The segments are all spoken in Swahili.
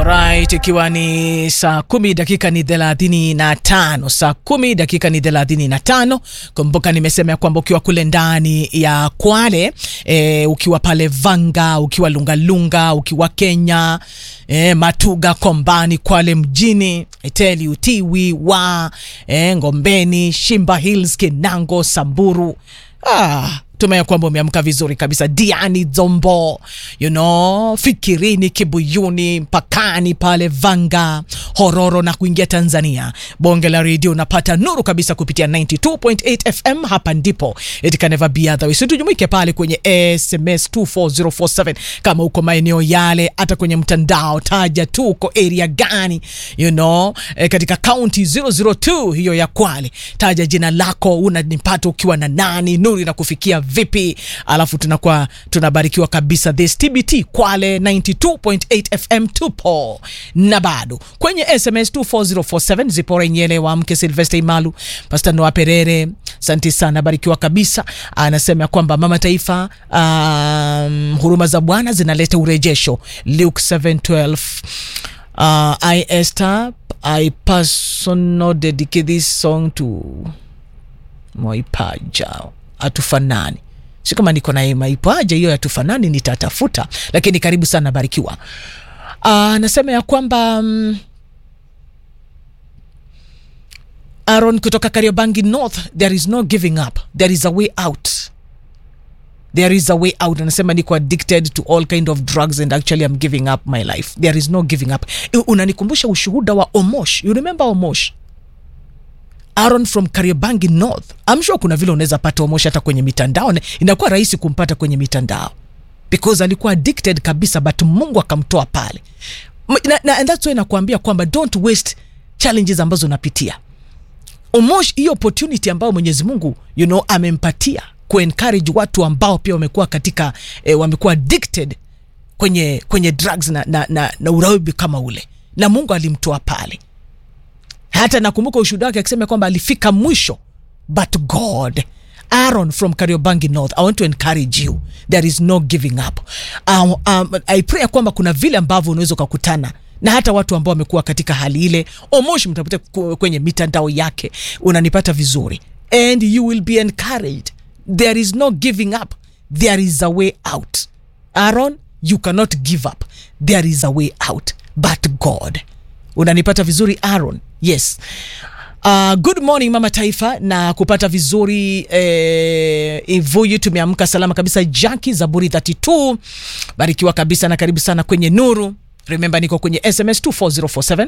Alright, ikiwa ni saa kumi dakika ni thelathini na tano saa kumi dakika ni thelathini na tano Kumbuka nimesema ya kwamba ukiwa kule ndani ya Kwale e, ukiwa pale Vanga, ukiwa Lungalunga, ukiwa Kenya e, Matuga, Kombani, Kwale mjini, I tell you, Tiwi wa e, Ngombeni, Shimba Hills, Kinango, Samburu ah, tumea kwamba umeamka vizuri kabisa diani zombo you know, fikirini kibuyuni mpakani pale vanga hororo na kuingia tanzania bonge la redio unapata nuru kabisa kupitia 92.8 fm hapa ndipo it can never be otherwise tujumuike pale kwenye sms 24047 kama uko maeneo yale hata kwenye mtandao taja tu uko area gani you know, eh, katika kaunti 002 hiyo ya kwale taja jina lako unanipata ukiwa na nani nuru inakufikia vipi alafu tunakuwa tunabarikiwa kabisa this tbt kwale 92.8 fm tupo na bado kwenye sms 24047 zipora nyele wa mke silvester imalu pasta noa perere asante sana barikiwa kabisa anasema ya kwamba mama taifa um, huruma za bwana zinaleta urejesho luke 712 uh, i esther i personal dedicate this song to mwaipaja hatufanani si kama niko na maipaja hiyo hatufanani nitatafuta lakini karibu sana barikiwa anasema uh, ya kwamba um, aron kutoka kariobangi north there is no giving up there is a way out there is a way out anasema niko addicted to all kind of drugs and actually I'm giving up my life there is no giving up unanikumbusha ushuhuda wa omosh you remember omosh Aaron from Kariobangi North. I'm sure kuna vile unaweza pata Omosh hata kwenye mitandao, inakuwa rahisi kumpata kwenye mitandao because alikuwa addicted kabisa, but Mungu akamtoa pale na, na, and that's why nakuambia kwamba don't waste challenges ambazo unapitia. Omosh, hiyo opportunity ambayo Mwenyezi Mungu you know, amempatia kuencourage watu ambao pia wamekuwa katika eh, wamekuwa addicted kwenye kwenye drugs na, na, na, na uraibi kama ule, na Mungu alimtoa pale hata nakumbuka ushuhuda wake akisema kwamba alifika mwisho but god aaron from kariobangi north i want to encourage you there is no giving up um, um, i pray kwamba kuna vile ambavyo unaweza ukakutana na hata watu ambao wamekuwa katika hali ile omoshi mtaputa kwenye mitandao yake unanipata vizuri and you will be encouraged there is no giving up there is a way out aaron you cannot give up there is a way out but god unanipata vizuri aaron yes Uh, good morning mama taifa na kupata vizuri eh, ivuyu tumeamka salama kabisa jaki zaburi 32 barikiwa kabisa na karibu sana kwenye nuru remember niko kwenye sms 24047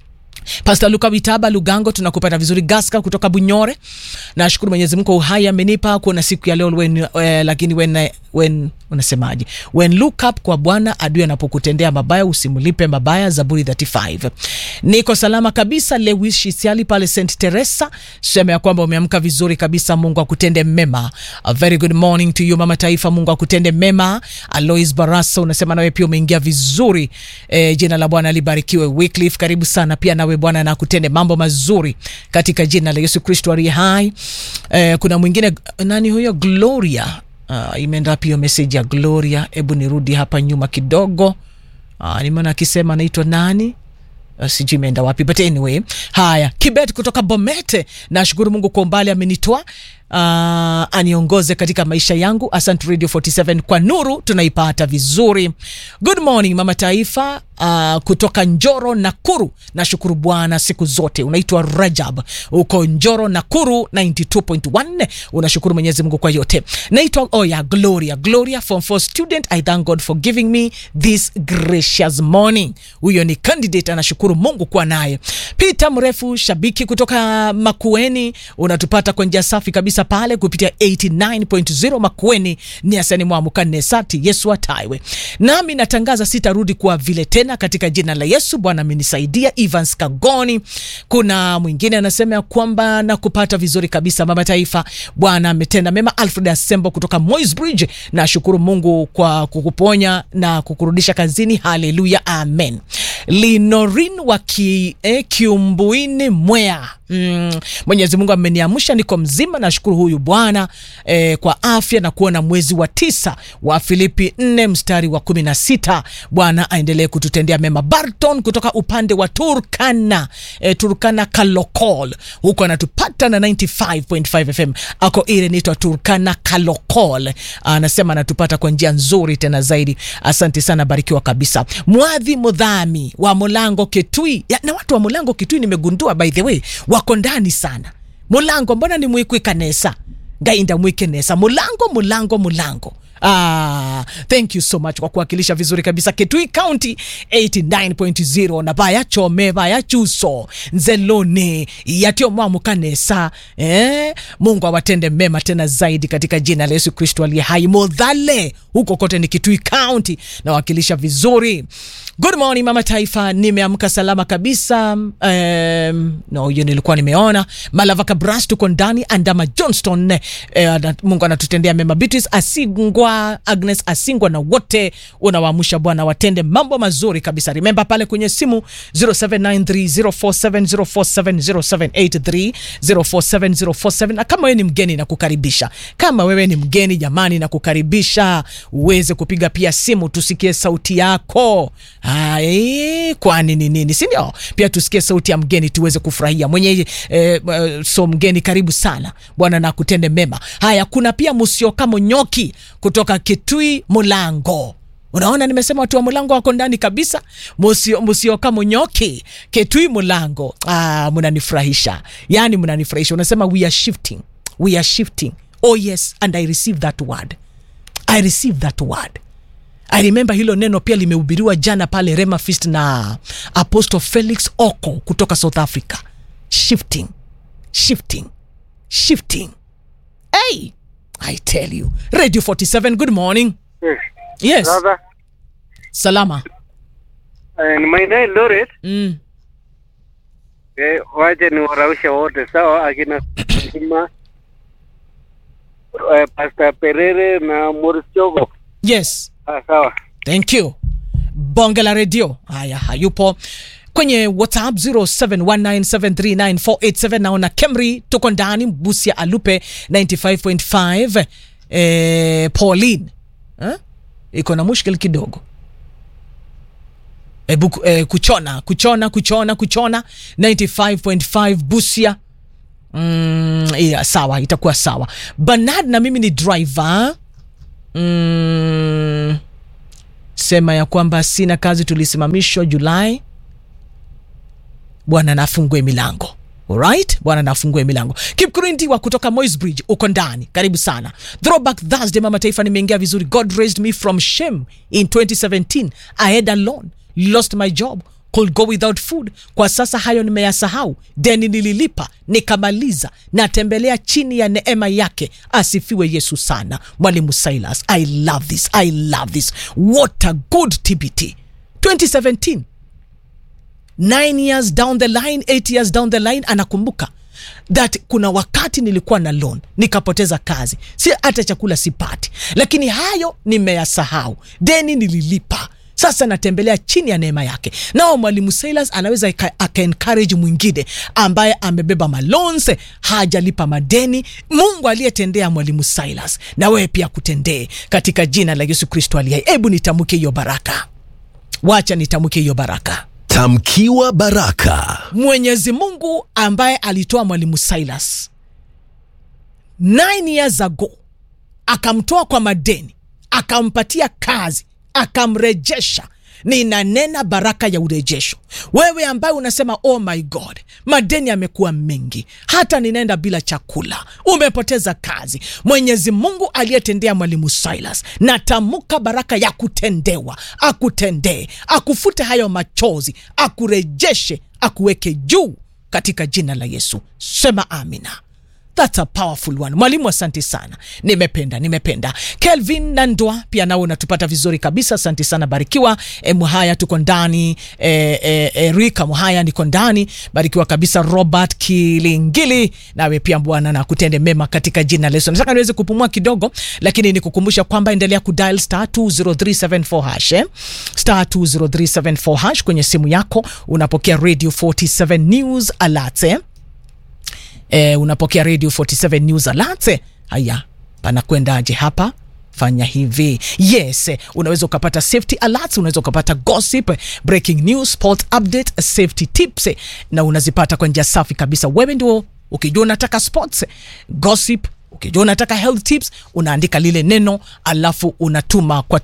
Pastor Luka Vitaba Lugango, tunakupata vizuri. Gaska kutoka Bunyore, nashukuru Mwenyezi Mungu uhai amenipa kuona siku ya leo when, uh, lakini when, when unasemaje, when look up kwa Bwana, adui anapokutendea mabaya usimlipe mabaya. Zaburi 35. Niko salama kabisa. Lewis Shisiali pale St Teresa, sema ya kwamba umeamka vizuri kabisa. Mungu akutende mema. A very good morning to you mama taifa, Mungu akutende mema. Alois Barasa unasema nawe pia umeingia vizuri. E, jina la Bwana libarikiwe. Wycliffe, karibu sana pia nawe Bwana na kutende mambo mazuri katika jina la Yesu Kristo aliye hai. Eh, kuna mwingine nani huyo Gloria? Uh, imeenda pia message ya Gloria. Hebu nirudi hapa nyuma kidogo. Uh, nimeona akisema anaitwa nani? Uh, sijui imeenda wapi but anyway, haya Kibet kutoka Bomete, nashukuru Mungu kwa umbali amenitoa uh, aniongoze katika maisha yangu. Asante Radio 47 kwa nuru tunaipata vizuri. Good morning mama taifa uh, kutoka Njoro Nakuru, nashukuru Bwana siku zote. Unaitwa Rajab uko Njoro Nakuru 92.1, unashukuru Mwenyezi Mungu kwa yote. Naitwa oh yeah, Gloria Gloria form 4 student. I thank God for giving me this gracious morning. Huyo ni candidate, anashukuru Mungu kuwa naye. Peter mrefu shabiki kutoka Makueni, unatupata kwa njia safi kabisa pale kupitia 89.0 Makueni ni asani mwamukane sati Yesu ataiwe. Nami natangaza sitarudi kuwa vile tena katika jina la Yesu. Bwana amenisaidia. Evans Kagoni, kuna mwingine anasema ya kwamba nakupata vizuri kabisa mama taifa, Bwana ametenda mema. Alfred Asembo kutoka Moisbridge, nashukuru Mungu kwa kukuponya na kukurudisha kazini. Haleluya, amen. linorin wa ki, eh, kiumbuini mwea Mm, Mwenyezi Mungu ameniamsha niko mzima, nashukuru huyu Bwana eh, kwa afya na kuona mwezi wa tisa wa Filipi 4 mstari wa kumi na sita. Bwana aendelee kututendea mema. Barton kutoka upande wa Turkana eh, Turkana Kalokol huko anatupata na 95.5 FM ako ile inaitwa Turkana Kalokol, anasema anatupata kwa njia nzuri tena zaidi. Asante sana, barikiwa kabisa. Mwadhi Mudhami wa Mulango Kitui ya, na watu wa Mulango Kitui nimegundua by the way wako ndani sana mulango mbona ni mwikwi kanesa ngainda mwikenesa mulango mulango mulango Ah, thank you so much kwa kuwakilisha vizuri kabisa Kitui County 89.0 na baya chome baya chuso nzelone yatio mwamu kanesa eh? Mungu awatende mema tena zaidi katika jina la Yesu Kristo aliye hai. Modhale huko kote ni Kitui County nawakilisha vizuri. Good morning mama taifa, nimeamka salama kabisa. Um, no, hiyo nilikuwa nimeona. Malavaka Bras tuko ndani, Andama Johnston eh, Mungu anatutendea mema. Beatrice Asingwa, Agnes Asingwa na wote unawaamsha Bwana watende mambo mazuri kabisa. Remember pale kwenye simu 0793047047 0783047047 na kama wewe ni mgeni na kukaribisha, kama wewe ni mgeni jamani, na kukaribisha uweze kupiga pia simu tusikie sauti yako. Ai, kwani ni nini, si ndio? Pia tusikie sauti ya mgeni tuweze kufurahia mwenye eh, eh, so mgeni, karibu sana Bwana na kutende mema. Haya, kuna pia Musioka Monyoki kutoka Kitui Mulango. Unaona, nimesema watu wa Mulango wako ndani kabisa. Musio, Musioka Monyoki Kitui Mulango. Ah, mnanifurahisha, yani mnanifurahisha. Unasema we are shifting, we are shifting. Oh yes, and I receive that word, I receive that word. I remember hilo neno pia limehubiriwa jana pale Rema Feast na Apostle Felix Oko kutoka South Africa. Shifting, shifting, shifting. Hey, I tell you. Radio 47, good morning. Yes. Yes, Brother, salama. uh, my name Loret. Mm. Eh, waje ni waraushe wote sawa, akina Sima, uh, Pastor Perere na Morris Chogo. Yes, Ah, sawa. thank you. Bonge la radio. Haya, hayupo kwenye WhatsApp 0719739487 naona Kemri tuko ndani, Busia Alupe 95.5 eh, Pauline eh? iko na mushkil kidogo Ebu, eh, kuchona kuchona kuchona kuchona 95.5 Busia mm, yeah, sawa itakuwa sawa Bernard na mimi ni driver mm, sema ya kwamba sina kazi tulisimamishwa Julai bwana nafungue milango Alright, bwana nafungue milango. Kipkurindi wa kutoka Moisbridge uko ndani, karibu sana. Throwback Thursday, mama taifa, nimeingia vizuri. God raised me from shame in 2017. I had a loan, lost my job, could go without food. Kwa sasa hayo nimeyasahau, deni nililipa nikamaliza, natembelea chini ya neema yake. Asifiwe Yesu sana. Mwalimu Silas, I love this, I love this. What a good TBT 2017 nine years down the line, eight years down the line, anakumbuka that kuna wakati nilikuwa na loan nikapoteza kazi, si hata chakula sipati, lakini hayo nimeyasahau, deni nililipa. Sasa natembelea chini ya neema yake. Nao mwalimu Silas anaweza aka aka encourage mwingine ambaye amebeba malonse hajalipa madeni. Mungu aliyetendea mwalimu Silas, na wewe pia kutendee katika jina la Yesu Kristo aliye hai. Hebu nitamke hiyo baraka, wacha nitamke hiyo baraka. Tamkiwa baraka. Mwenyezi Mungu ambaye alitoa mwalimu Silas nine years ago, akamtoa kwa madeni, akampatia kazi, akamrejesha. Ninanena baraka ya urejesho. Wewe ambaye unasema oh my God, madeni yamekuwa mengi, hata ninaenda bila chakula, umepoteza kazi. Mwenyezi Mungu aliyetendea mwalimu Silas, natamka baraka ya kutendewa, akutendee, akufute hayo machozi, akurejeshe, akuweke juu katika jina la Yesu. Sema amina. That's a powerful one. Mwalimu, asante sana, nimependa nimependa. Kelvin Nandwa pia nawe unatupata vizuri kabisa, asante sana, barikiwa. E, Muhaya tuko ndani e, e, e, Rika Muhaya niko ndani, barikiwa kabisa. Robert Kilingili nawe pia bwana na kutende mema katika jina la Yesu. Nataka niweze kupumua kidogo, lakini nikukumbusha kwamba endelea kudial star 20374 hash eh? star 20374 hash kwenye simu yako, unapokea radio 47 news alerts eh? eh, unapokea radio 47 news alert. Haya, panakwendaje hapa? Fanya hivi yes, eh, unaweza ukapata safety alerts, unaweza ukapata gossip, eh, breaking news, sport update, safety tips eh, na unazipata kwa njia safi kabisa. Wewe ndio ukijua unataka sports, eh, gossip, ukijua unataka health tips, unaandika lile neno alafu unatuma kwa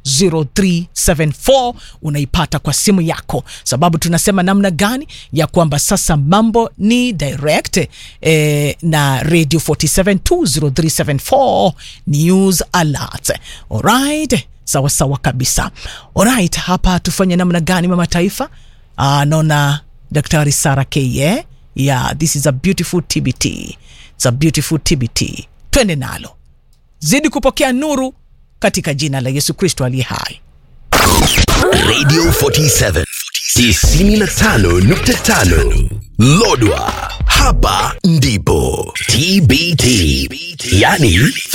20374 unaipata kwa simu yako, sababu tunasema namna gani ya kwamba sasa mambo ni direct eh, na radio 47 20374 news alert. Alright, sawa sawa kabisa. Alright, hapa tufanye namna gani mama taifa? Ah, naona Daktari Sara K eh? Yeah, this is a beautiful TBT. It's a beautiful TBT. Twende nalo, zidi kupokea nuru katika jina la Yesu Kristo aliye hai. Radio 47 95.5 Lodwa, hapa ndipo TBT, yani